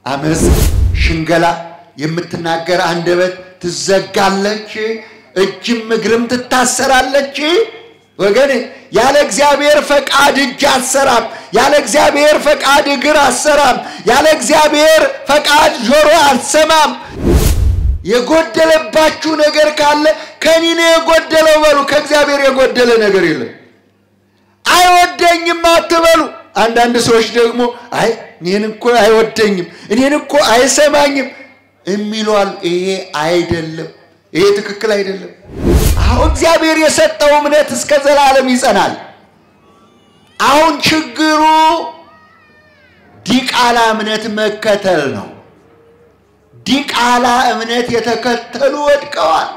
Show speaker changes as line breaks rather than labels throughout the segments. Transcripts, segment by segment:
አመፅ፣ ሽንገላ የምትናገር አንደበት ትዘጋለች፣ እጅም እግርም ትታሰራለች። ወገን ያለ እግዚአብሔር ፈቃድ እጅ አትሰራም። ያለ እግዚአብሔር ፈቃድ እግር አትሰራም። ያለ እግዚአብሔር ፈቃድ ጆሮ አትሰማም። የጎደለባችሁ ነገር ካለ ከኔ ነው የጎደለው በሉ። ከእግዚአብሔር የጎደለ ነገር የለም። አይወደኝም አትበሉ። አንዳንድ ሰዎች ደግሞ አይ እኔን እኮ አይወደኝም፣ እኔን እኮ አይሰማኝም የሚሏል። ይሄ አይደለም፣ ይሄ ትክክል አይደለም። አሁን እግዚአብሔር የሰጠው እምነት እስከ ዘላለም ይጸናል። አሁን ችግሩ ዲቃላ እምነት መከተል ነው። ዲቃላ እምነት የተከተሉ ወድቀዋል።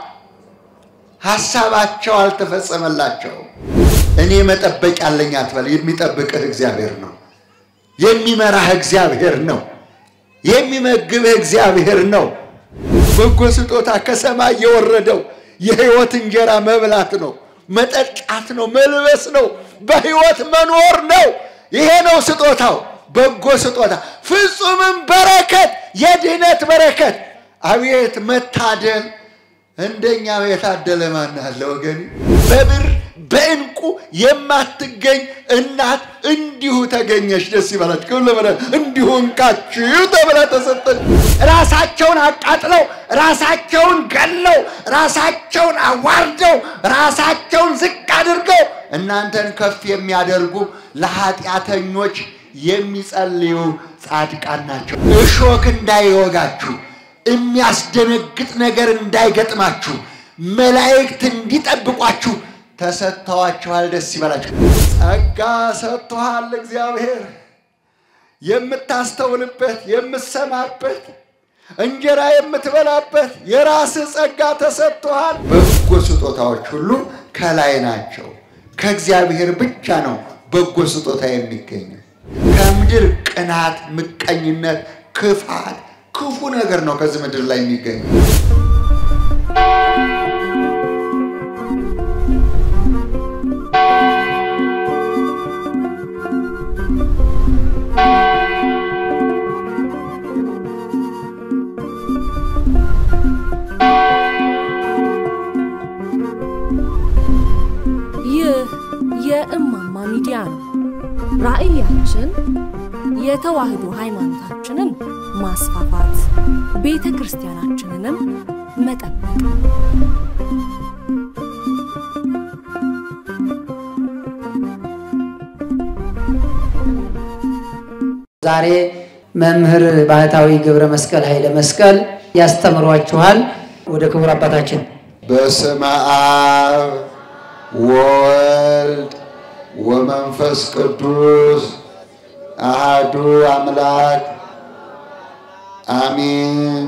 ሐሳባቸው አልተፈጸመላቸውም። እኔ መጠበቅ ያለኝ አትበል። የሚጠብቅህ እግዚአብሔር ነው። የሚመራህ እግዚአብሔር ነው። የሚመግብህ እግዚአብሔር ነው። በጎ ስጦታ ከሰማይ የወረደው የሕይወት እንጀራ መብላት ነው፣ መጠጣት ነው፣ መልበስ ነው፣ በሕይወት መኖር ነው። ይሄ ነው ስጦታው፣ በጎ ስጦታ፣ ፍጹምም በረከት፣ የድህነት በረከት። አቤት መታደል! እንደኛ የታደለ ማን አለ ወገን? በብር በእንቁ የማትገኝ እናት እንዲሁ ተገኘች። ደስ ይበላች። እንዲሁ እንካችሁ ተብላ ተሰጠች። ራሳቸውን አቃጥለው፣ ራሳቸውን ገለው፣ ራሳቸውን አዋርደው፣ ራሳቸውን ዝቅ አድርገው እናንተን ከፍ የሚያደርጉ ለኃጢአተኞች የሚጸልዩ ጻድቃን ናቸው። እሾክ እንዳይወጋችሁ የሚያስደነግጥ ነገር እንዳይገጥማችሁ መላእክት እንዲጠብቋችሁ ተሰጥተዋችኋል። ደስ ይበላችሁ። ጸጋ ሰጥቶሃል እግዚአብሔር የምታስተውልበት የምትሰማበት እንጀራ የምትበላበት የራስህ ጸጋ ተሰጥቶሃል። በጎ ስጦታዎች ሁሉ ከላይ ናቸው። ከእግዚአብሔር ብቻ ነው በጎ ስጦታ የሚገኘው። ከምድር ቅናት፣ ምቀኝነት፣ ክፋት ክፉ ነገር ነው ከዚህ ምድር ላይ የሚገኘው።
ይህ የእማማ ሚዲያ ነው። ራዕያችን የተዋህዶ ሃይማኖታችንን ማስፋፋት፣ ቤተ ክርስቲያናችንንም መጠበቅ
ዛሬ መምህር ባህታዊ ገብረ መስቀል ኃይለ መስቀል ያስተምሯችኋል። ወደ ክቡር አባታችን
በስመ አብ ወወልድ ወመንፈስ ቅዱስ አሃዱ አምላክ አሚን።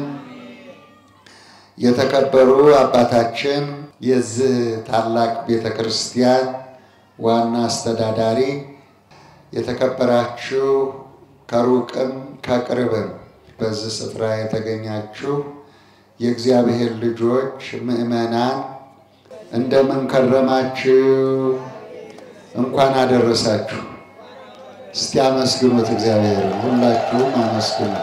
የተከበሩ አባታችን የዚህ ታላቅ ቤተ ክርስቲያን ዋና አስተዳዳሪ፣ የተከበራችሁ ከሩቅም ከቅርብም በዚህ ስፍራ የተገኛችሁ የእግዚአብሔር ልጆች ምዕመናን እንደምን ከረማችሁ? እንኳን አደረሳችሁ። እስቲ አመስግኑት እግዚአብሔር፣ ሁላችሁም አመስግኑ።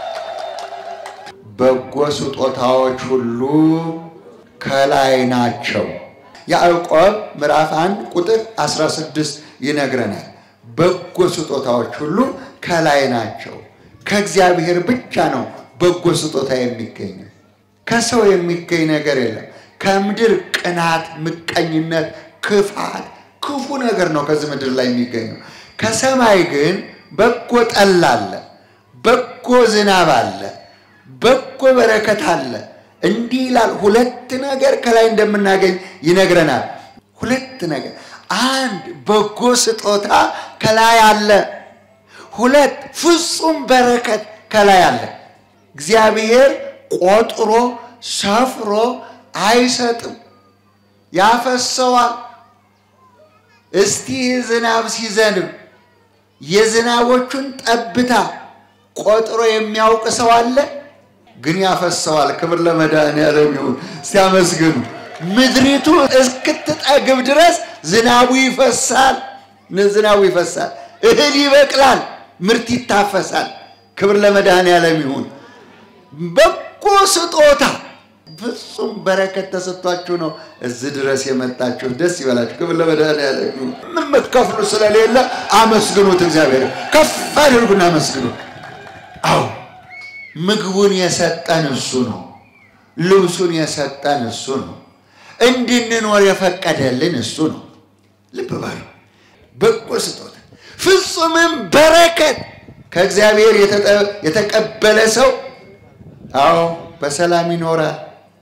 በጎ ስጦታዎች ሁሉ ከላይ ናቸው። ያዕቆብ ምዕራፍ 1 ቁጥር 16 ይነግረናል። በጎ ስጦታዎች ሁሉ ከላይ ናቸው። ከእግዚአብሔር ብቻ ነው በጎ ስጦታ የሚገኘው። ከሰው የሚገኝ ነገር የለም። ከምድር ቅናት፣ ምቀኝነት፣ ክፋት፣ ክፉ ነገር ነው ከዚህ ምድር ላይ የሚገኘው። ከሰማይ ግን በጎ ጠል አለ፣ በጎ ዝናብ አለ፣ በጎ በረከት አለ። እንዲህ ይላል። ሁለት ነገር ከላይ እንደምናገኝ ይነግረናል። ሁለት ነገር፣ አንድ በጎ ስጦታ ከላይ አለ። ሁለት ፍጹም በረከት ከላይ አለ። እግዚአብሔር ቆጥሮ ሰፍሮ አይሰጥም፣ ያፈሰዋል። እስቲ ዝናብ ሲዘንብ የዝናቦቹን ጠብታ ቆጥሮ የሚያውቅ ሰው አለ? ግን ያፈሰዋል። ክብር ለመድኃኔዓለም ይሁን። ሲያመስግኑ ምድሪቱ እስክትጠግብ ድረስ ዝናቡ ይፈሳል። ዝናቡ ይፈሳል፣ እህል ይበቅላል፣ ምርት ይታፈሳል። ክብር ለመድኃኔዓለም ይሁን። በጎ ስጦታ ፍጹም በረከት ተሰጥቷችሁ ነው እዚህ ድረስ የመጣችሁ። ደስ ይበላችሁ። ክብር ለመድኃኔዓለም ይሁን። የምትከፍሉ ስለሌለ አመስግኑት። እግዚአብሔር ከፍ አድርጉና አመስግኑት። አዎ ምግቡን የሰጠን እሱ ነው። ልብሱን የሰጠን እሱ ነው። እንድንኖር የፈቀደልን እሱ ነው። ልብ በሉ። በጎ ስጦታ ፍጹምም በረከት ከእግዚአብሔር የተቀበለ ሰው አዎ በሰላም ይኖራል።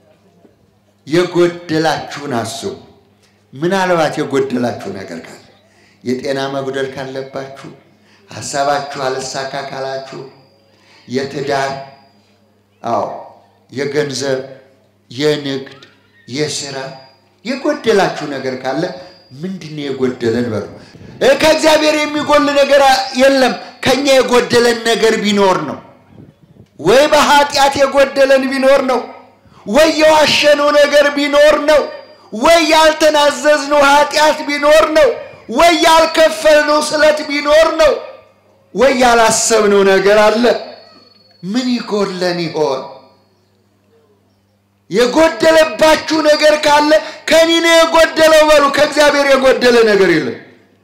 የጎደላችሁን አስቡ። ምናልባት የጎደላችሁ ነገር ካለ የጤና መጉደል ካለባችሁ፣ ሀሳባችሁ አልሳካ ካላችሁ፣ የትዳር አዎ፣ የገንዘብ፣ የንግድ፣ የስራ የጎደላችሁ ነገር ካለ ምንድን ነው የጎደለን በሉ። ከእግዚአብሔር የሚጎል ነገር የለም። ከኛ የጎደለን ነገር ቢኖር ነው ወይ በኃጢአት የጎደለን ቢኖር ነው ወይ የዋሸነው ነገር ቢኖር ነው ወይ ያልተናዘዝነው ኃጢአት ቢኖር ነው ወይ ያልከፈልነው ስለት ቢኖር ነው ወይ ያላሰብነው ነገር አለ። ምን ይጎለን ይሆን? የጎደለባችሁ ነገር ካለ ከኔ ነው የጎደለው በሉ። ከእግዚአብሔር የጎደለ ነገር የለም።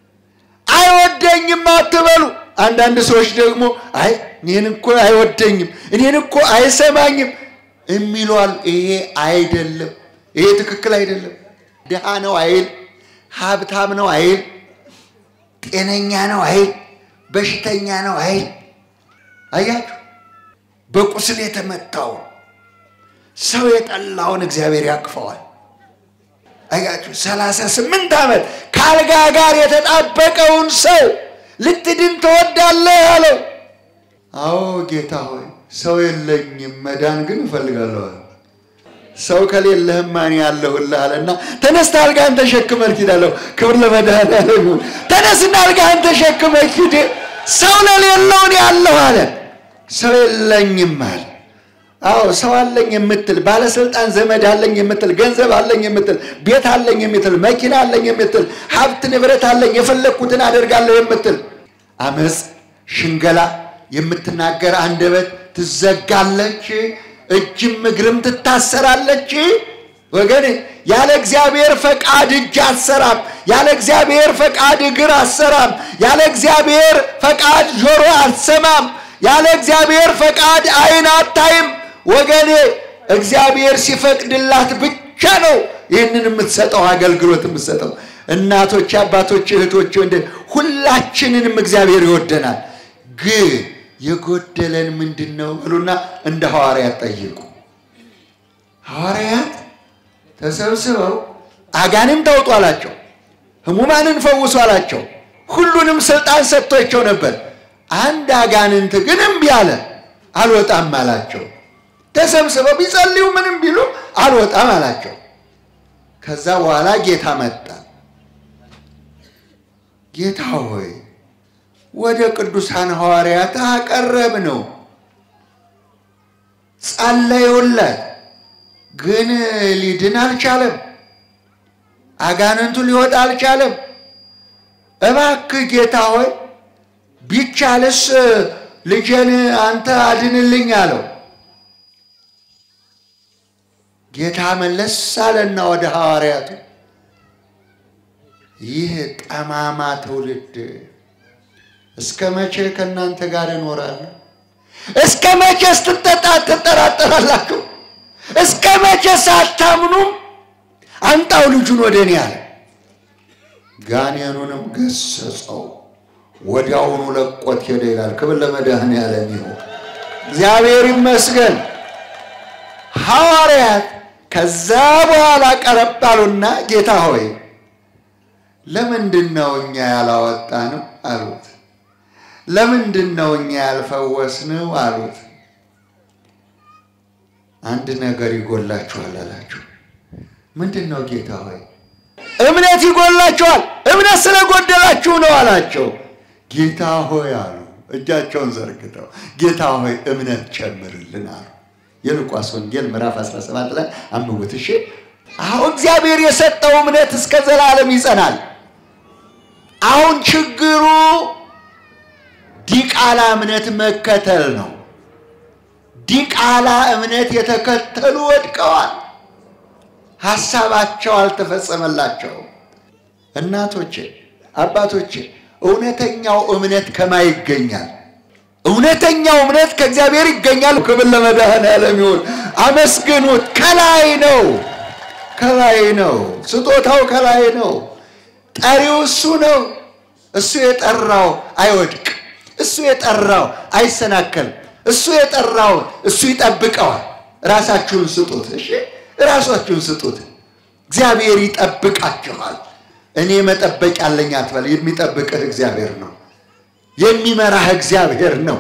አይወደኝም አትበሉ። አንዳንድ ሰዎች ደግሞ አይ እኔን እኮ አይወደኝም፣ እኔን እኮ አይሰማኝም የሚሏል። ይሄ አይደለም። ይሄ ትክክል አይደለም። ድሃ ነው አይል፣ ሀብታም ነው አይል፣ ጤነኛ ነው አይል፣ በሽተኛ ነው አይል። አያችሁ፣ በቁስል የተመታው ሰው የጠላውን እግዚአብሔር ያቅፈዋል። አያችሁ፣ ሰላሳ ስምንት ዓመት ከአልጋ ጋር የተጣበቀውን ሰው ልትድን ትወዳለህ አለው። አዎ ጌታ ሆይ ሰው የለኝም፣ መዳን ግን እፈልጋለሁ አለ። ሰው ከሌለህም ማን ያለሁልህ አለና ተነስተ አልጋህን ተሸክመህ ሂድ አለው። ክብር ለመድኃኒዓለም ይሁን። ተነስና አልጋህን ተሸክመህ ሂድ፣ ሰው ለሌለውን ያለሁ አለ። ሰው የለኝም አለ። አዎ ሰው አለኝ የምትል ባለስልጣን ዘመድ አለኝ የምትል ገንዘብ አለኝ የምትል ቤት አለኝ የምትል መኪና አለኝ የምትል ሀብት ንብረት አለኝ የፈለግኩትን አደርጋለሁ የምትል አመፅ፣ ሽንገላ የምትናገር አንደበት ትዘጋለች፣ እጅም እግርም ትታሰራለች። ወገን ያለ እግዚአብሔር ፈቃድ እጅ አትሰራም። ያለ እግዚአብሔር ፈቃድ እግር አትሰራም። ያለ እግዚአብሔር ፈቃድ ጆሮ አትሰማም። ያለ እግዚአብሔር ፈቃድ ዓይን አታይም። ወገኔ እግዚአብሔር ሲፈቅድላት ብቻ ነው ይህንን የምትሰጠው አገልግሎት የምትሰጠው። እናቶች፣ አባቶች፣ እህቶች፣ ወንድ ሁላችንንም እግዚአብሔር ይወደናል። ግን የጎደለን ምንድን ነው ብሉና እንደ ሐዋርያት ጠይቁ። ሐዋርያት ተሰብስበው አጋንንት አውጡ አላቸው፣ ሕሙማንን ፈውሱ አላቸው። ሁሉንም ስልጣን ሰጥቷቸው ነበር። አንድ አጋንንት ግን እምቢ አለ፣ አልወጣም አላቸው። ተሰብስበው ቢጸልዩ ምንም ቢሉ አልወጣም አላቸው። ከዛ በኋላ ጌታ መጣ። ጌታ ሆይ ወደ ቅዱሳን ሐዋርያት አቀረብ ነው ጸለዩለት፣ ግን ሊድን አልቻለም። አጋንንቱ ሊወጣ አልቻለም። እባክህ ጌታ ሆይ ቢቻልስ ልጄን አንተ አድንልኝ አለው። ጌታ መለስ አለና ወደ ሐዋርያቱ ይህ ጠማማ ትውልድ እስከ መቼ ከእናንተ ጋር እኖራለሁ? እስከ መቼ ስትጠጣ ትጠራጠራላችሁ? እስከ መቼ ሳታምኑም አምጣው ልጁን ወደ እኔ አለ። ጋኔኑንም ገሰጸው፣ ወዲያውኑ ለቆት ሄደ ይላል። ክብር ለመድኃኔዓለም ይሁን። እግዚአብሔር ይመስገን። ሐዋርያት ከዛ በኋላ ቀረብ አሉና ጌታ ሆይ ለምንድን ነው እኛ ያላወጣነው አሉት። ለምንድን ነው እኛ ያልፈወስነው አሉት። አንድ ነገር ይጎላችኋል አላቸው። ምንድን ነው ጌታ ሆይ? እምነት ይጎላችኋል፣ እምነት ስለጎደላችሁ ነው አላቸው። ጌታ ሆይ አሉ፣ እጃቸውን ዘርግተው ጌታ ሆይ እምነት ጨምርልን አሉ። የሉቃስ ወንጌል ምዕራፍ 17 ላይ አንብቡት እሺ። አሁን እግዚአብሔር የሰጠው እምነት እስከ ዘላለም ይጸናል። አሁን ችግሩ ዲቃላ እምነት መከተል ነው። ዲቃላ እምነት የተከተሉ ወድቀዋል። ሐሳባቸው አልተፈጸመላቸውም። እናቶቼ፣ አባቶቼ እውነተኛው እምነት ከማን ይገኛል? እውነተኛው እምነት ከእግዚአብሔር ይገኛል። ክብር ለመድኃኔዓለም ይሁን። አመስግኑት። ከላይ ነው፣ ከላይ ነው። ስጦታው ከላይ ነው። ጠሪው እሱ ነው። እሱ የጠራው አይወድቅ። እሱ የጠራው አይሰናከልም። እሱ የጠራው እሱ ይጠብቀዋል። ራሳችሁን ስጡት። እሺ፣ ራሳችሁን ስጡት። እግዚአብሔር ይጠብቃችኋል። እኔ መጠበቅ ያለኝ አትበል። የሚጠብቅህ እግዚአብሔር ነው። የሚመራህ እግዚአብሔር ነው።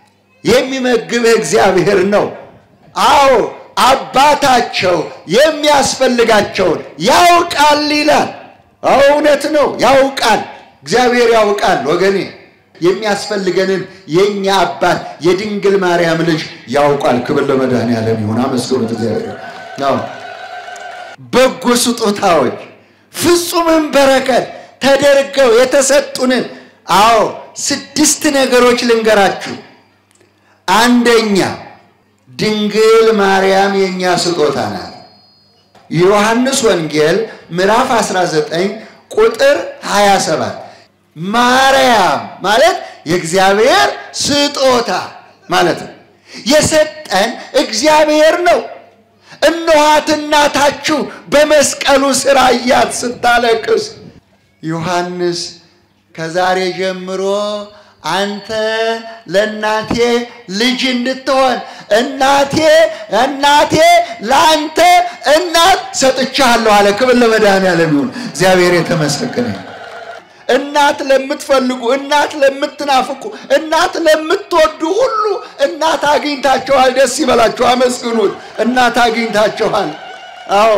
የሚመግብህ እግዚአብሔር ነው። አዎ አባታቸው የሚያስፈልጋቸውን ያውቃል ይላል። አዎ እውነት ነው፣ ያውቃል። እግዚአብሔር ያውቃል ወገኔ። የሚያስፈልገንን የእኛ አባት የድንግል ማርያም ልጅ ያውቃል። ክብር ለመድኃኔዓለም ይሁን። አመስግኑት እግዚአብሔር። አዎ በጎ ስጦታዎች ፍጹምም በረከት ተደርገው የተሰጡንን አዎ ስድስት ነገሮች ልንገራችሁ። አንደኛ ድንግል ማርያም የእኛ ስጦታ ናት። የዮሐንስ ወንጌል ምዕራፍ 19 ቁጥር 27 ማርያም ማለት የእግዚአብሔር ስጦታ ማለት ነው። የሰጠን እግዚአብሔር ነው። እነኋት እናታችሁ በመስቀሉ ስራ እያት ስታለቅስ ዮሐንስ ከዛሬ ጀምሮ አንተ ለእናቴ ልጅ እንድትሆን እናቴ እናቴ ለአንተ እናት ሰጥቻለሁ አለ። ክብር ለመድኃኔዓለም ይሁን። እግዚአብሔር የተመሰገነ እናት ለምትፈልጉ፣ እናት ለምትናፍቁ፣ እናት ለምትወዱ ሁሉ እናት አግኝታችኋል። ደስ ይበላችሁ፣ አመስግኑት። እናት አግኝታችኋል። አዎ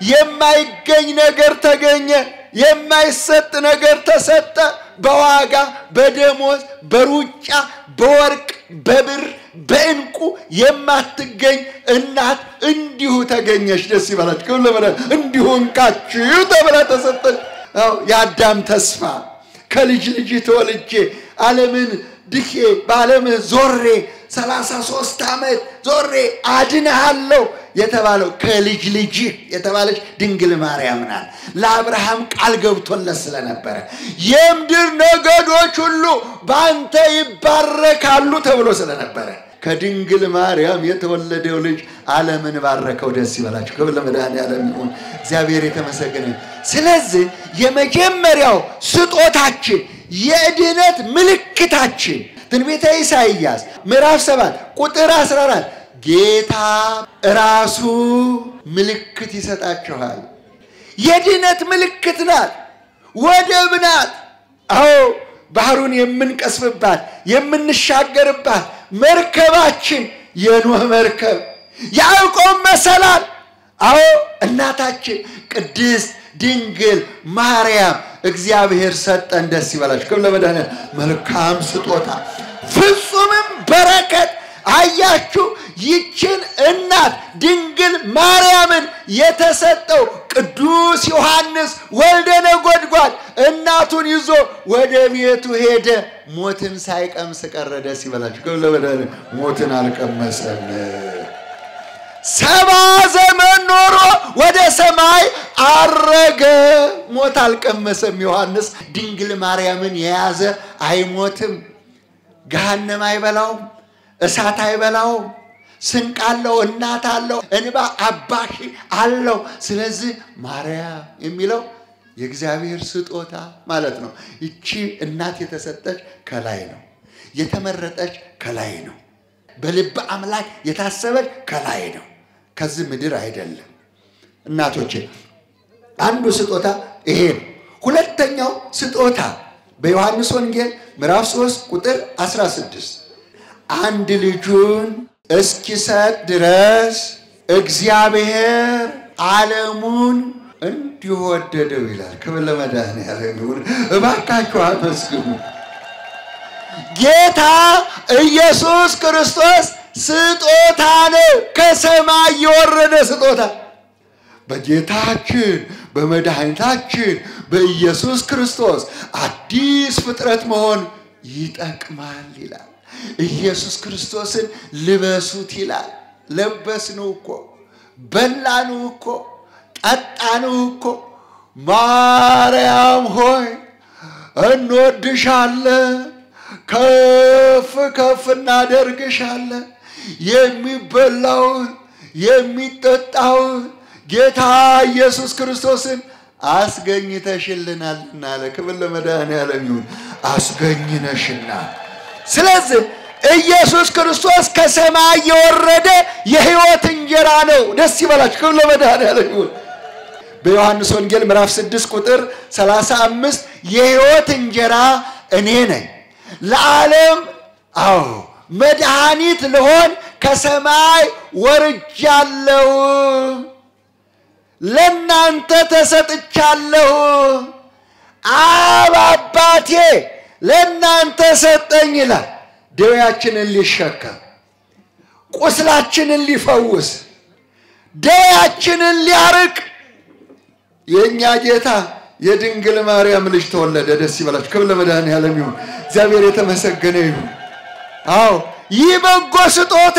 የማይገኝ ነገር ተገኘ። የማይሰጥ ነገር ተሰጠ። በዋጋ በደሞዝ በሩጫ በወርቅ በብር በእንቁ የማትገኝ እናት እንዲሁ ተገኘች። ደስ ይበላችሁ። ክብር ለመድኃኔዓለም እንዲሁ እንካችሁ ተብላ ተሰጠች። የአዳም ተስፋ ከልጅ ልጅ ተወልጄ ዓለምን ድኬ በዓለም ዞሬ ሰላሳ ሦስት ዓመት ዞሬ አድንሃለሁ የተባለው ከልጅ ልጅ የተባለች ድንግል ማርያም ናት። ለአብርሃም ቃል ገብቶለት ስለነበረ የምድር ነገዶች ሁሉ በአንተ ይባረካሉ ተብሎ ስለነበረ ከድንግል ማርያም የተወለደው ልጅ ዓለምን ባረከው። ደስ ይበላችሁ። ክብር ለመድኃኔዓለም ይሁን። እግዚአብሔር የተመሰገነ። ስለዚህ የመጀመሪያው ስጦታችን የድነት ምልክታችን ትንቢተ ኢሳይያስ ምዕራፍ 7 ቁጥር 14 ጌታ ራሱ ምልክት ይሰጣችኋል። የድነት ምልክት ናት፣ ወደብ ናት። አዎ ባህሩን የምንቀስፍባት የምንሻገርባት መርከባችን የኖህ መርከብ ያዕቆብ መሰላል። አዎ እናታችን ቅድስት ድንግል ማርያም እግዚአብሔር ሰጠን። ደስ ይበላችሁ። ክብር ለመድኃኔዓለም። መልካም ስጦታ ፍጹምም በረከት አያችሁ። ይችን እናት ድንግል ማርያምን የተሰጠው ቅዱስ ዮሐንስ ወልደ ነጎድጓድ እናቱን ይዞ ወደ ቤቱ ሄደ። ሞትን ሳይቀምስ ቀረ። ደስ ይበላችሁ። ክብር ለመድኃኔዓለም። ሞትን አልቀመሰም። ሰባ ዘመን ኖሮ ወደ ሰማይ አረገ። ሞት አልቀመሰም። ዮሐንስ ድንግል ማርያምን የያዘ አይሞትም። ገሃነም አይበላውም፣ እሳት አይበላውም። ስንቅ አለው፣ እናት አለው፣ እንባ አባሺ አለው። ስለዚህ ማርያም የሚለው የእግዚአብሔር ስጦታ ማለት ነው። ይቺ እናት የተሰጠች ከላይ ነው፣ የተመረጠች ከላይ ነው፣ በልበ አምላክ የታሰበች ከላይ ነው፣ ከዚህ ምድር አይደለም። እናቶቼ አንዱ ስጦታ ይሄ ነው። ሁለተኛው ስጦታ በዮሐንስ ወንጌል ምዕራፍ 3 ቁጥር 16 አንድ ልጁን እስኪሰጥ ድረስ እግዚአብሔር ዓለሙን እንዲሁ ወደደው ይላል። ክብር ለመድኃኔዓለም ይሁን። እባካችሁ አመስግኑ። ጌታ ኢየሱስ ክርስቶስ ስጦታ ነው፣ ከሰማይ የወረደ ስጦታ በጌታችን በመድኃኒታችን በኢየሱስ ክርስቶስ አዲስ ፍጥረት መሆን ይጠቅማል ይላል። ኢየሱስ ክርስቶስን ልበሱት ይላል። ለበስነው እኮ በላንው እኮ ጠጣንው እኮ። ማርያም ሆይ እንወድሻለን፣ ከፍ ከፍ እናደርግሻለን። የሚበላውን የሚጠጣውን ጌታ ኢየሱስ ክርስቶስን አስገኝተሽልናልና አለ። ክብር ለመድኃኔዓለም ይሁን። አስገኝነሽና ስለዚህ ኢየሱስ ክርስቶስ ከሰማይ የወረደ የሕይወት እንጀራ ነው። ደስ ይበላችሁ። ክብር ለመድኃኔዓለም ይሁን። በዮሐንስ ወንጌል ምዕራፍ 6 ቁጥር 35 የሕይወት እንጀራ እኔ ነኝ ለዓለም አዎ መድኃኒት ልሆን ከሰማይ ወርጃለሁ፣ ለእናንተ ተሰጥቻለሁ። አብ አባቴ ለእናንተ ሰጠኝ ይላል። ደዌያችንን ሊሸከም ቁስላችንን ሊፈውስ ደዌያችንን ሊያርቅ የእኛ ጌታ የድንግል ማርያም ልጅ ተወለደ። ደስ ይበላችሁ። ክብር ለመድኃኔዓለም ይሁን። እግዚአብሔር የተመሰገነ ይሁን። አዎ ይህ በጎ ስጦታ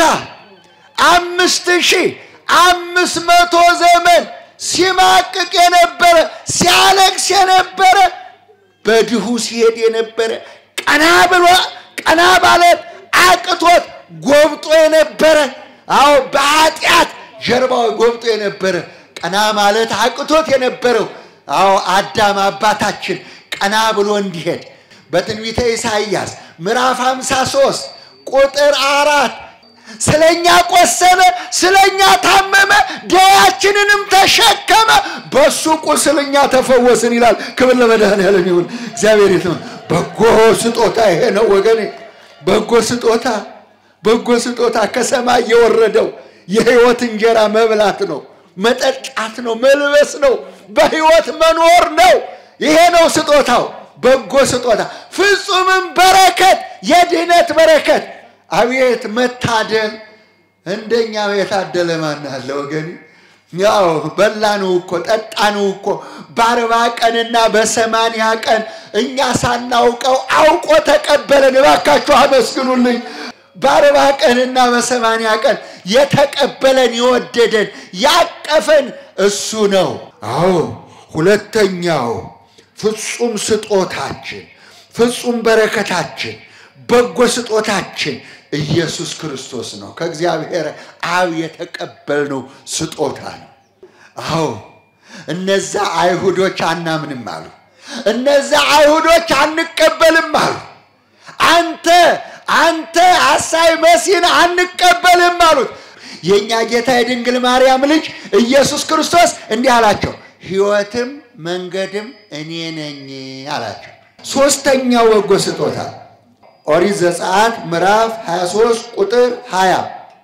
አምስት ሺህ አምስት መቶ ዘመን ሲማቅቅ የነበረ ሲያለቅስ የነበረ በድሁ ሲሄድ የነበረ ቀና ብሎ ቀና ማለት አቅቶት ጎብጦ የነበረ አዎ በኃጢአት ጀርባው ጎብጦ የነበረ ቀና ማለት አቅቶት የነበረው አዎ አዳም አባታችን ቀና ብሎ እንዲሄድ በትንቢተ ኢሳይያስ ምዕራፍ 53 ቁጥር አራት ስለኛ ቆሰለ፣ ስለኛ ታመመ፣ ደዌያችንንም ተሸከመ፣ በሱ ቁስል እኛ ተፈወስን ይላል። ክብር ለመድኃኔዓለም ይሁን። እግዚአብሔር የት ነው? በጎ ስጦታ ይሄ ነው ወገኔ። በጎ ስጦታ በጎ ስጦታ ከሰማይ የወረደው የሕይወት እንጀራ መብላት ነው፣ መጠጣት ነው፣ መልበስ ነው፣ በሕይወት መኖር ነው። ይሄ ነው ስጦታው፣ በጎ ስጦታ፣ ፍጹምም በረከት፣ የድህነት በረከት። አቤት መታደል! እንደኛ የታደለ ማን አለ ወገኔ? ያው በላነው እኮ ጠጣነው እኮ በአርባ ቀንና በሰማንያ ቀን እኛ ሳናውቀው አውቆ ተቀበለን። እባካችሁ አመስግኑልኝ። በአርባ ቀንና በሰማንያ ቀን የተቀበለን የወደደን ያቀፈን እሱ ነው። አዎ ሁለተኛው ፍጹም ስጦታችን ፍጹም በረከታችን በጎ ስጦታችን ኢየሱስ ክርስቶስ ነው። ከእግዚአብሔር አብ የተቀበልነው ስጦታ ነው። አዎ እነዛ አይሁዶች አናምንም አሉ። እነዛ አይሁዶች አንቀበልም አሉ። አንተ አንተ አሳይ መሲን አንቀበልም አሉት። የእኛ ጌታ የድንግል ማርያም ልጅ ኢየሱስ ክርስቶስ እንዲህ አላቸው፣ ሕይወትም መንገድም እኔ ነኝ አላቸው። ሦስተኛው በጎ ስጦታ ኦሪት ዘጸአት ምዕራፍ 23 ቁጥር 20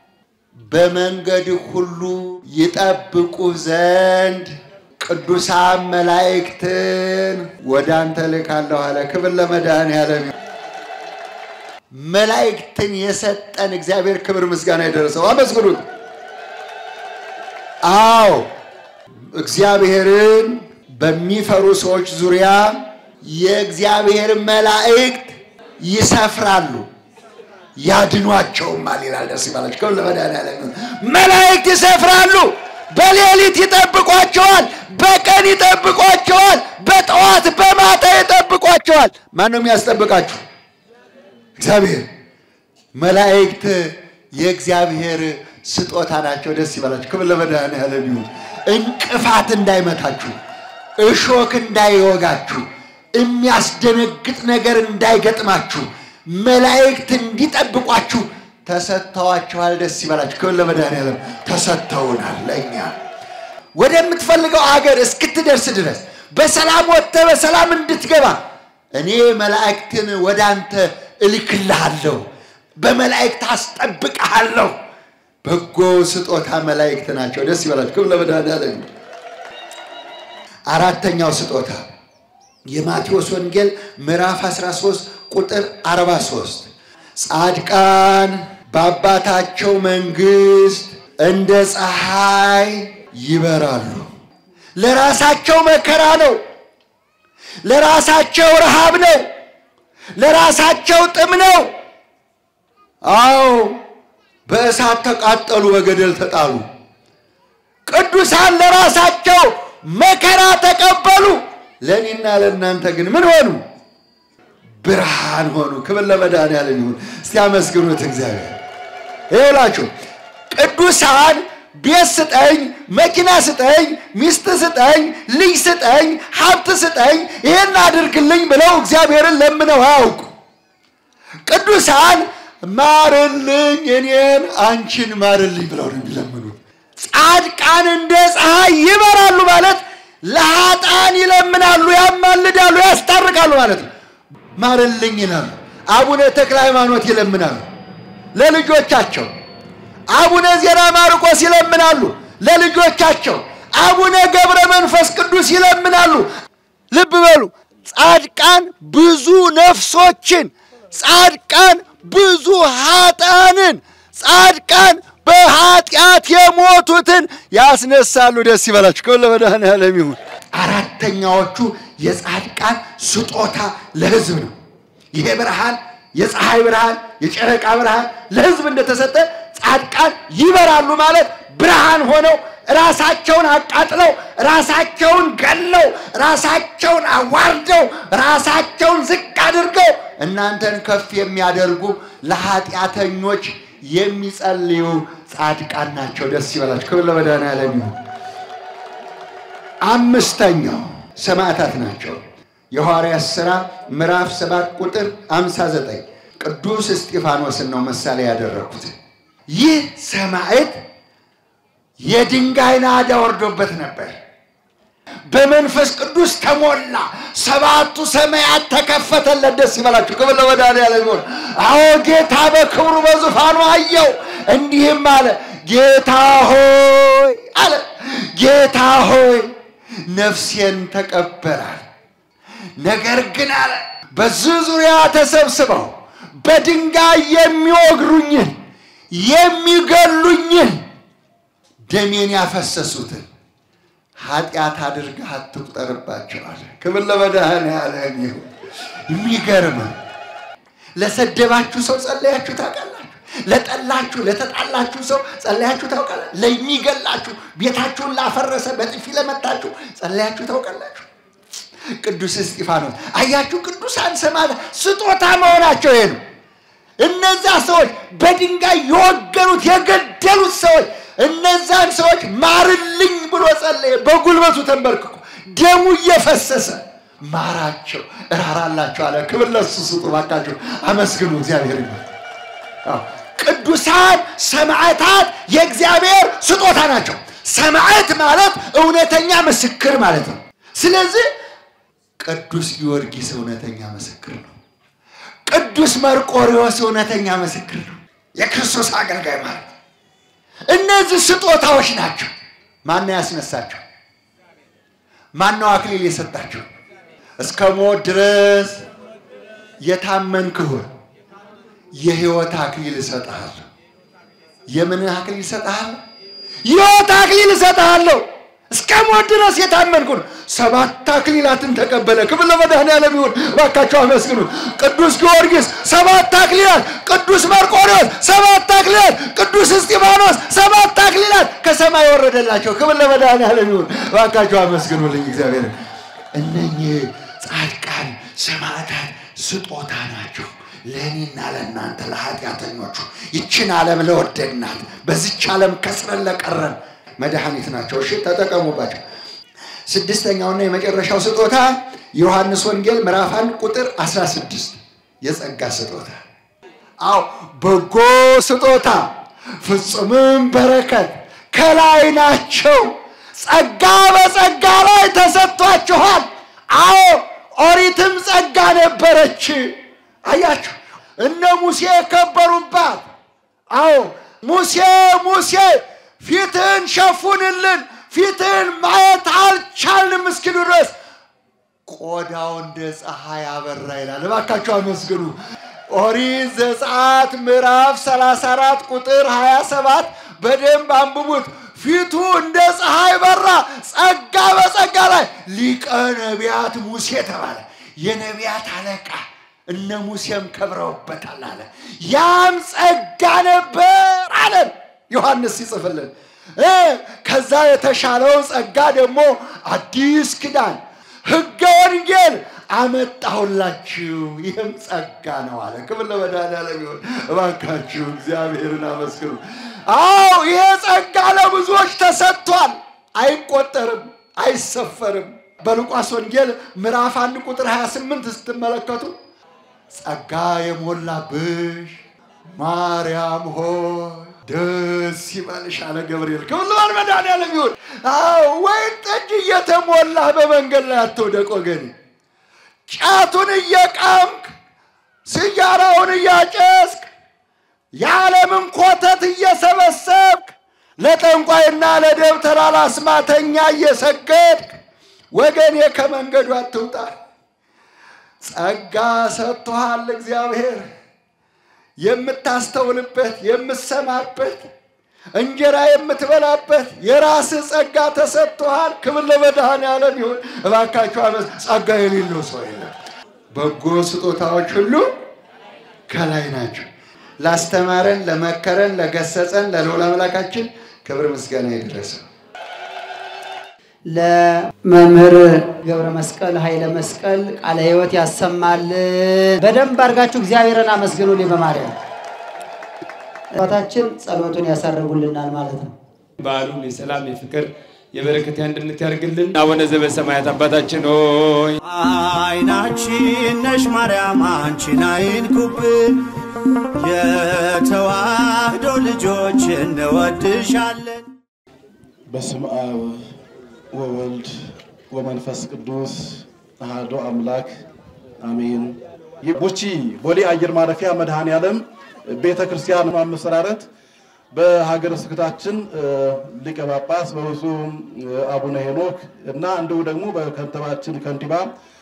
በመንገድ ሁሉ ይጠብቁ ዘንድ ቅዱሳን መላእክትን ወደ አንተ ልካለሁ አለ። ክብር ለመድኃኔዓለም። መላእክትን የሰጠን እግዚአብሔር ክብር ምስጋና የደረሰው አመስግኑት። አዎ እግዚአብሔርን በሚፈሩ ሰዎች ዙሪያ የእግዚአብሔር መላእክት ይሰፍራሉ ያድኗቸውማል ይላል። ደስ ይበላችሁ። ክብር ለመድኃኔዓለም። መላእክት ይሰፍራሉ። በሌሊት ይጠብቋቸዋል፣ በቀን ይጠብቋቸዋል፣ በጠዋት በማታ ይጠብቋቸዋል። ማን ነው የሚያስጠብቃችሁ? እግዚአብሔር። መላእክት የእግዚአብሔር ስጦታ ናቸው። ደስ ይበላችሁ። ክብር ለመድኃኔዓለም ይሁን። እንቅፋት እንዳይመታችሁ፣ እሾክ እንዳይወጋችሁ፣ የሚያስደነግጥ ነገር እንዳይገጥማችሁ መላእክት እንዲጠብቋችሁ ተሰጥተዋችኋል። ደስ ይበላችሁ። ክብር ለመድኃኔዓለም። ተሰጥተውናል ለእኛ ወደምትፈልገው አገር እስክትደርስ ድረስ በሰላም ወጥተህ በሰላም እንድትገባ እኔ መላእክትን ወደ አንተ እልክልሃለሁ፣ በመላእክት አስጠብቅሃለሁ። በጎ ስጦታ መላእክት ናቸው። ደስ ይበላችሁ። ክብር ለመድኃኔዓለም። አራተኛው ስጦታ የማቴዎስ ወንጌል ምዕራፍ 13 ቁጥር 43 ጻድቃን በአባታቸው መንግሥት እንደ ፀሐይ ይበራሉ። ለራሳቸው መከራ ነው፣ ለራሳቸው ረሃብ ነው፣ ለራሳቸው ጥም ነው። አዎ በእሳት ተቃጠሉ፣ በገደል ተጣሉ። ቅዱሳን ለራሳቸው መከራ ተቀበሉ። ለእኔና ለእናንተ ግን ምን ሆኑ? ብርሃን ሆኑ። ክብር ለመድኃኔዓለም ይሁን። እስቲ አመስግኑት እግዚአብሔር። ይኸውላችሁ ቅዱሳን ቤት ስጠኝ፣ መኪና ስጠኝ፣ ሚስት ስጠኝ፣ ልጅ ስጠኝ፣ ሀብት ስጠኝ፣ ይህን አድርግልኝ ብለው እግዚአብሔርን ለምነው አያውቁ። ቅዱሳን ማርልኝ፣ እኔን አንቺን ማርልኝ ብለው ነው የሚለምኑት። ጻድቃን እንደ ፀሐይ ይበራሉ ማለት ለኃጥአን ይለምናሉ፣ ያማልዳሉ፣ ያስታርቃሉ ማለት ነው። ማርልኝ ይላሉ። አቡነ ተክለ ሃይማኖት ይለምናሉ ለልጆቻቸው። አቡነ ዜና ማርቆስ ይለምናሉ ለልጆቻቸው። አቡነ ገብረ መንፈስ ቅዱስ ይለምናሉ። ልብ በሉ፣ ጻድቃን ብዙ ነፍሶችን፣ ጻድቃን ብዙ ኃጥአንን፣ ጻድቃን በኃጢአት የሞቱትን ያስነሳሉ። ደስ ይበላችሁ። ክብር ለመድኃኔዓለም ይሁን። አራተኛዎቹ የጻድቃን ስጦታ ለሕዝብ ነው። ይሄ ብርሃን የፀሐይ ብርሃን፣ የጨረቃ ብርሃን ለሕዝብ እንደተሰጠ ጻድቃን ይበራሉ ማለት ብርሃን ሆነው ራሳቸውን አቃጥለው ራሳቸውን ገለው ራሳቸውን አዋርደው ራሳቸውን ዝቅ አድርገው እናንተን ከፍ የሚያደርጉ ለኃጢአተኞች የሚጸልዩ ጻድቃን ናቸው። ደስ ይበላችሁ። ክብር ለመድኃኔዓለም ይሁን። አምስተኛው ሰማዕታት ናቸው። የሐዋርያት ሥራ ምዕራፍ 7 ቁጥር 59 ቅዱስ እስጢፋኖስን ነው ምሳሌ ያደረኩት። ይህ ሰማዕት የድንጋይ ናዳ ወርዶበት ነበር። በመንፈስ ቅዱስ ተሞላ። ሰባቱ ሰማያት ተከፈተለት። ደስ ይበላችሁ። ክብር ለመድኃኔዓለም ይሁን። አዎ ጌታ በክብሩ በዙፋኑ አየው። እንዲህም አለ፣ ጌታ ሆይ አለ፣ ጌታ ሆይ ነፍሴን ተቀበላል። ነገር ግን አለ በዚህ ዙሪያ ተሰብስበው በድንጋይ የሚወግሩኝን የሚገሉኝን ደሜን ያፈሰሱትን ኃጢአት አድርገህ አትቁጠርባቸው አለ። ክብር ለመድኃኔዓለም ይሁን። የሚገርም ለሰደባችሁ ሰው ጸለያችሁ ታውቃላችሁ? ለጠላችሁ ለተጣላችሁ ሰው ጸለያችሁ ታውቃላችሁ? ለሚገላችሁ ቤታችሁን ላፈረሰ በጥፊ ለመታችሁ ጸለያችሁ ታውቃላችሁ? ቅዱስ እስጢፋኖስ አያችሁ፣ ቅዱሳን ሰማዕታት ስጦታ መሆናቸው ይሄ ነው። እነዛ ሰዎች በድንጋይ የወገሩት የገደሉት ሰዎች እነዛን ሰዎች ማርልኝ ብሎ ጸለየ። በጉልበቱ ተንበርክኮ ደሙ እየፈሰሰ ማራቸው፣ እራራላቸው አለ። ክብር ለሱ ስጡ ባካችሁ፣ አመስግኑ እግዚአብሔር ይመስገን። ቅዱሳን ሰማዕታት የእግዚአብሔር ስጦታ ናቸው። ሰማዕት ማለት እውነተኛ ምስክር ማለት ነው። ስለዚህ ቅዱስ ጊዮርጊስ እውነተኛ ምስክር ነው። ቅዱስ መርቆሪዎስ እውነተኛ ምስክር ነው። የክርስቶስ አገልጋይ ማለት ነው። እነዚህ ስጦታዎች ናቸው። ማነው ያስነሳቸው? ማነው አክሊል የሰጣቸው? እስከ ሞት ድረስ የታመንክሁን የሕይወት አክሊል እሰጥሃለሁ። የምን አክሊል እሰጥሃለሁ? ሕይወት አክሊል እሰጥሃለሁ። እስከ ሞት ድረስ የታመንኩን ሰባት አክሊላትን ተቀበለ። ክብር ለመድኃኔዓለም ይሁን። እባካቸው አመስግኑ። ቅዱስ ጊዮርጊስ ሰባት አክሊላት፣ ቅዱስ መርቆሬዎስ ሰባት አክሊላት፣ ቅዱስ እስጢፋኖስ ሰባት አክሊላት ከሰማይ ወረደላቸው። ክብር ለመድኃኔዓለም ይሁን። እባካቸው አመስግኑልኝ እግዚአብሔር። እነኚህ ጻድቃን ሰማዕታት ስጦታ ናቸው ለእኔና ለእናንተ ለኃጢአተኞቹ ይችን ዓለም ለወደድናት በዚች ዓለም ከስረን ለቀረን መድኃኒት ናቸው። እሺ ተጠቀሙባቸው። ስድስተኛውና የመጨረሻው ስጦታ ዮሐንስ ወንጌል ምዕራፍ 1 ቁጥር 16 የጸጋ ስጦታ። አዎ በጎ ስጦታ ፍጹምም በረከት ከላይ ናቸው፣ ጸጋ በጸጋ ላይ ተሰጥቷችኋል። አዎ ኦሪትም ጸጋ ነበረች። አያችሁ እነ ሙሴ የከበሩባት። አዎ ሙሴ ሙሴ ፊትህን ሸፉንልን፣ ፊትህን ማየት አልቻልንም እስኪሉ ድረስ ቆዳው እንደ ፀሐይ አበራ ይላል። እባካችሁ አመስግኑ። ኦሪት ዘጸአት ምዕራፍ 34 ቁጥር 27 በደንብ አንብቡት። ፊቱ እንደ ፀሐይ በራ፣ ጸጋ በጸጋ ላይ ሊቀ ነቢያት ሙሴ ተባለ። የነቢያት አለቃ እነ ሙሴም ከብረውበታል አለ። ያም ጸጋ ነበር አለን ዮሐንስ ሲጽፍልን። ከዛ የተሻለው ጸጋ ደግሞ አዲስ ኪዳን ሕገ ወንጌል አመጣሁላችሁ ይህም ጸጋ ነው አለ። ክብር ለመድኃኒዓለም ይሁን። እባካችሁ እግዚአብሔርን አመስግኑ። አዎ ይሄ ጸጋ ለብዙዎች ተሰጥቷል። አይቆጠርም፣ አይሰፈርም። በሉቃስ ወንጌል ምዕራፍ አንድ ቁጥር 28 ስትመለከቱ ጸጋ የሞላብሽ ማርያም ሆይ ደስ ይበልሽ አለ ገብርኤል። ክብር ለመድኃኒዓለም ይሁን። አዎ ወይን ጠጅ እየተሞላህ በመንገድ ላይ አትውደቅ ወገኔ። ጫቱን እየቃምክ ስያራውን እያጨስክ የዓለምን ኮተት እየሰበሰብክ ለጠንቋይና ለደብተራ ለአስማተኛ እየሰገድክ ወገኔ ከመንገዱ አትውጣ። ጸጋ ሰጥቶሃል እግዚአብሔር የምታስተውልበት የምትሰማበት እንጀራ የምትበላበት የራስህ ጸጋ ተሰጥቶሃል። ክብር ለመድኃኔዓለም ይሁን። እባካችሁ አመስ ጸጋ የሌለው ሰው የለም። በጎ ስጦታዎች ሁሉ ከላይ ናቸው። ላስተማረን፣ ለመከረን፣ ለገሰጸን ለልዑል አምላካችን ክብር ምስጋና ይድረሰው።
ለመምህር ገብረ መስቀል ኃይለ መስቀል ቃለ ሕይወት ያሰማልን። በደንብ አድርጋችሁ እግዚአብሔርን አመስግኑልኝ በማርያም አባታችን ጸሎቱን ያሳርጉልናል ማለት ነው።
በዓሉን የሰላም የፍቅር የበረከት የአንድነት ያደርግልን። አቡነ ዘበሰማያት አባታችን ሆይ
አይናችን ነሽ ማርያም አንቺን አይንኩብን፣ የተዋህዶ ልጆች እንወድሻለን።
በስም አብ ወወልድ ወመንፈስ ቅዱስ አሐዱ አምላክ አሜን። ቡቺ ቦሌ አየር ማረፊያ መድኃኔ ዓለም ቤተ ክርስቲያን ማመሰራረት በሀገረ ስብከታችን ሊቀ ጳጳስ በብፁዕ አቡነ ሄኖክ እና እንዲሁ ደግሞ በከንቲባችን ከንቲባ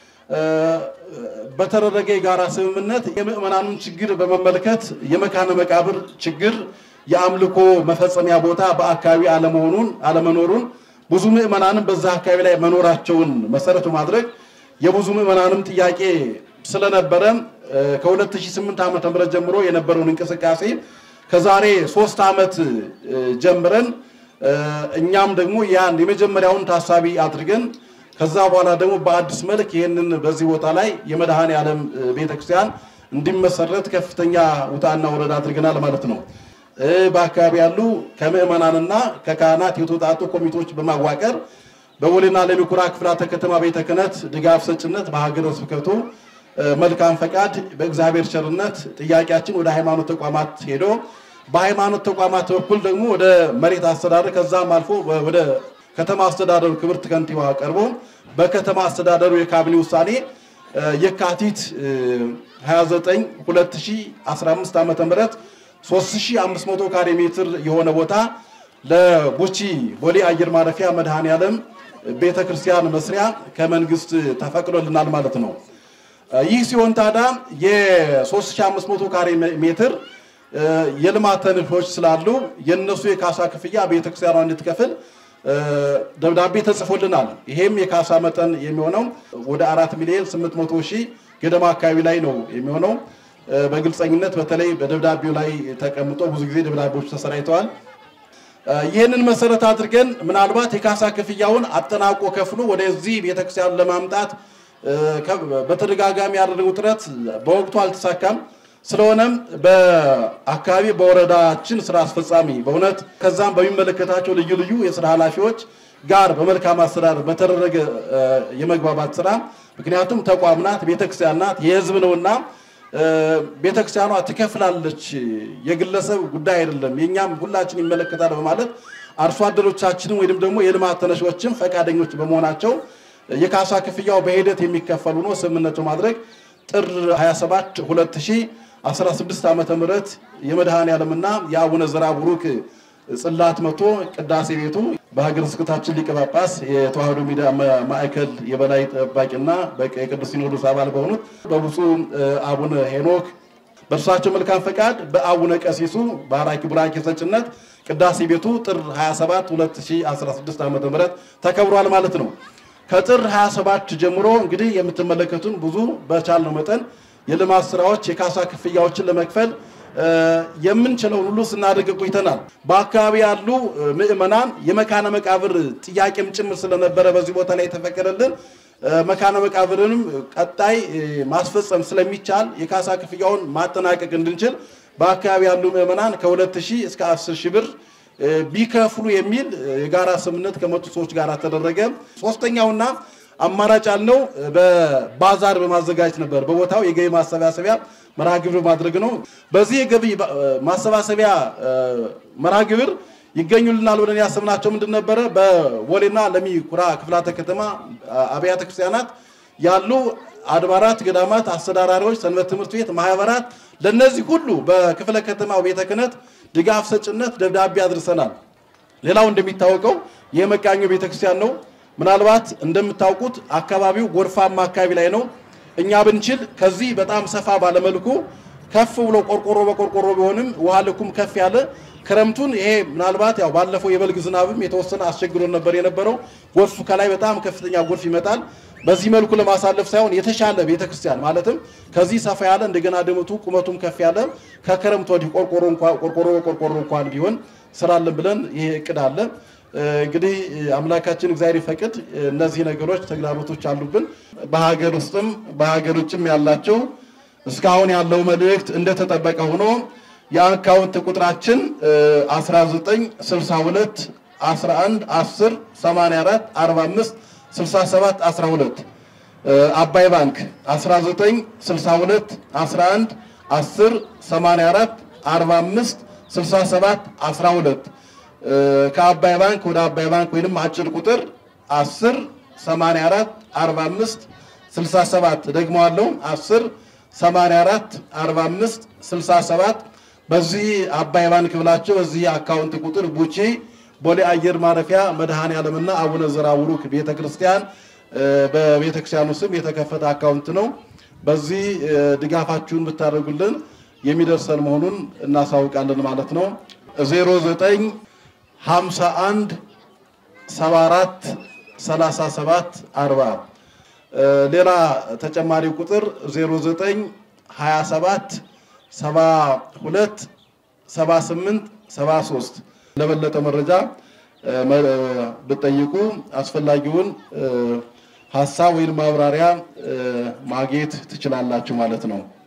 በተደረገ የጋራ ስምምነት የምዕመናኑን ችግር በመመልከት የመካነ መቃብር ችግር የአምልኮ መፈጸሚያ ቦታ በአካባቢ አለመሆኑን አለመኖሩን ብዙ ምዕመናንም በዛ አካባቢ ላይ መኖራቸውን መሰረት በማድረግ የብዙ ምዕመናንም ጥያቄ ስለነበረ ከ2008 ዓ.ም ጀምሮ የነበረውን እንቅስቃሴ ከዛሬ ሶስት ዓመት ጀምረን እኛም ደግሞ ያን የመጀመሪያውን ታሳቢ አድርገን ከዛ በኋላ ደግሞ በአዲስ መልክ ይህንን በዚህ ቦታ ላይ የመድኃኔ ዓለም ቤተክርስቲያን እንዲመሰረት ከፍተኛ ውጣና ወረዳ አድርገናል ማለት ነው። በአካባቢ ያሉ ከምዕመናንና ከካህናት የተውጣጡ ኮሚቴዎች በማዋቀር በቦሌና ለሚኩራ ክፍላተ ከተማ ቤተ ክህነት ድጋፍ ሰጭነት በሀገረ ስብከቱ መልካም ፈቃድ በእግዚአብሔር ቸርነት ጥያቄያችን ወደ ሃይማኖት ተቋማት ሄዶ በሃይማኖት ተቋማት በኩል ደግሞ ወደ መሬት አስተዳደር ከዛም አልፎ ወደ ከተማ አስተዳደሩ ክብርት ከንቲባ ቀርቦ በከተማ አስተዳደሩ የካቢኔ ውሳኔ የካቲት 29 2015 ዓ ም 3500 ካሬ ሜትር የሆነ ቦታ ለቡቺ ቦሌ አየር ማረፊያ መድኃኔ ዓለም ቤተ ክርስቲያን መስሪያ ከመንግስት ተፈቅዶልናል ማለት ነው። ይህ ሲሆን ታዲያ የ3500 ካሬ ሜትር የልማት ተነሾች ስላሉ የነሱ የካሳ ክፍያ ቤተክርስቲያኗ እንድትከፍል ደብዳቤ ተጽፎልናል። ይሄም የካሳ መጠን የሚሆነው ወደ አራት ሚሊዮን 800 ሺህ ገደማ አካባቢ ላይ ነው የሚሆነው። በግልጸኝነት በተለይ በደብዳቤው ላይ ተቀምጦ ብዙ ጊዜ ደብዳቤዎች ተሰራይተዋል። ይህንን መሰረት አድርገን ምናልባት የካሳ ክፍያውን አጠናቆ ከፍሎ ወደዚህ ቤተክርስቲያን ለማምጣት በተደጋጋሚ ያደረገው ጥረት በወቅቱ አልተሳካም። ስለሆነም በአካባቢ በወረዳችን ስራ አስፈጻሚ በእውነት ከዛም በሚመለከታቸው ልዩ ልዩ የስራ ኃላፊዎች ጋር በመልካም አስተዳደር በተደረገ የመግባባት ስራ ምክንያቱም ተቋም ናት፣ ቤተክርስቲያን ናት፣ የህዝብ ነውና ቤተክርስቲያኗ ትከፍላለች፣ የግለሰብ ጉዳይ አይደለም፣ የእኛም ሁላችን ይመለከታል በማለት አርሶ አደሮቻችንም ወይም ደግሞ የልማት ተነሾችም ፈቃደኞች በመሆናቸው የካሳ ክፍያው በሂደት የሚከፈሉ ነው ስምምነቱ ማድረግ ጥር 27 2016 ዓመተ ምህረት የመድኃኔ ዓለምና የአቡነ ዘራ ቡሩክ ጽላት መቶ ቅዳሴ ቤቱ በሀገረ ስብከታችን ሊቀ ጳጳስ የተዋህዶ ሚዲያ ማዕከል የበላይ ጠባቂና የቅዱስ ሲኖዶስ አባል በሆኑት በብፁዕ አቡነ ሄኖክ በእርሳቸው መልካም ፈቃድ በአቡነ ቀሲሱ ባራኪ ቡራኬ ሰጭነት ቅዳሴ ቤቱ ጥር 27 2016 ዓ ም ተከብሯል ማለት ነው። ከጥር 27 ጀምሮ እንግዲህ የምትመለከቱን ብዙ በቻልነው መጠን የልማት ስራዎች፣ የካሳ ክፍያዎችን ለመክፈል የምንችለውን ሁሉ ስናደርግ ቆይተናል። በአካባቢ ያሉ ምዕመናን የመካነ መቃብር ጥያቄም ጭምር ስለነበረ በዚህ ቦታ ላይ የተፈቀደልን መካነ መቃብርንም ቀጣይ ማስፈጸም ስለሚቻል የካሳ ክፍያውን ማጠናቀቅ እንድንችል በአካባቢ ያሉ ምዕመናን ከሁለት ሺህ እስከ አስር ሺህ ብር ቢከፍሉ የሚል የጋራ ስምምነት ከመጡ ሰዎች ጋር ተደረገ። ሶስተኛውና አማራጭ ያልነው በባዛር በማዘጋጀት ነበር። በቦታው የገቢ ማሰባሰቢያ መርሃ ግብር ማድረግ ነው። በዚህ የገቢ ማሰባሰቢያ መርሃ ግብር ይገኙልናል ብለን ያሰብናቸው ምንድን ነበረ? በቦሌና ለሚ ኩራ ክፍላተ ከተማ አብያተ ክርስቲያናት ያሉ አድባራት፣ ገዳማት አስተዳዳሪዎች፣ ሰንበት ትምህርት ቤት ማህበራት፣ ለነዚህ ሁሉ በክፍለ ከተማው ቤተ ክህነት ድጋፍ ሰጭነት ደብዳቤ አድርሰናል። ሌላው እንደሚታወቀው የመቃኞ ቤተክርስቲያን ነው። ምናልባት እንደምታውቁት አካባቢው ጎርፋማ አካባቢ ላይ ነው። እኛ ብንችል ከዚህ በጣም ሰፋ ባለመልኩ ከፍ ብሎ ቆርቆሮ በቆርቆሮ ቢሆንም ውሃ ልኩም ከፍ ያለ ክረምቱን ይሄ ምናልባት ያው ባለፈው የበልግ ዝናብም የተወሰነ አስቸግሮን ነበር የነበረው። ጎርፉ ከላይ በጣም ከፍተኛ ጎርፍ ይመጣል። በዚህ መልኩ ለማሳለፍ ሳይሆን የተሻለ ቤተክርስቲያን ማለትም ከዚህ ሰፋ ያለ እንደገና ድምቱ ቁመቱም ከፍ ያለ ከክረምት ወዲህ ቆርቆሮ እንኳን ቆርቆሮ በቆርቆሮ እንኳን ቢሆን ስራለን ብለን ይሄ እቅድ አለ። እንግዲህ አምላካችን እግዚአብሔር ይፈቅድ። እነዚህ ነገሮች ተግዳሮቶች አሉብን። በሀገር ውስጥም በሀገር ውጭም ያላቸው እስካሁን ያለው መልእክት እንደተጠበቀ ሆኖ የአካውንት ቁጥራችን 1962 11 10 84 45 67 12 አባይ ባንክ 1962 11 10 84 45 67 12 ከአባይ ባንክ ወደ አባይ ባንክ ወይንም አጭር ቁጥር 10 84 45 67 ደግሞ አለው 10 84 45 67 በዚህ አባይ ባንክ ብላቸው በዚህ አካውንት ቁጥር ቡቼ ቦሌ አየር ማረፊያ መድኃኔ ዓለምና አቡነ ዘራውሩክ ቤተክርስቲያን በቤተክርስቲያኑ ስም የተከፈተ አካውንት ነው። በዚህ ድጋፋችሁን ብታደርጉልን የሚደርሰን መሆኑን እናሳውቃለን ማለት ነው። 09 51 74 37 40 ሌላ ተጨማሪ ቁጥር 09 27 72 78 73 ለበለጠ መረጃ ብጠይቁ አስፈላጊውን ሀሳብ ወይም ማብራሪያ ማግኘት ትችላላችሁ ማለት ነው።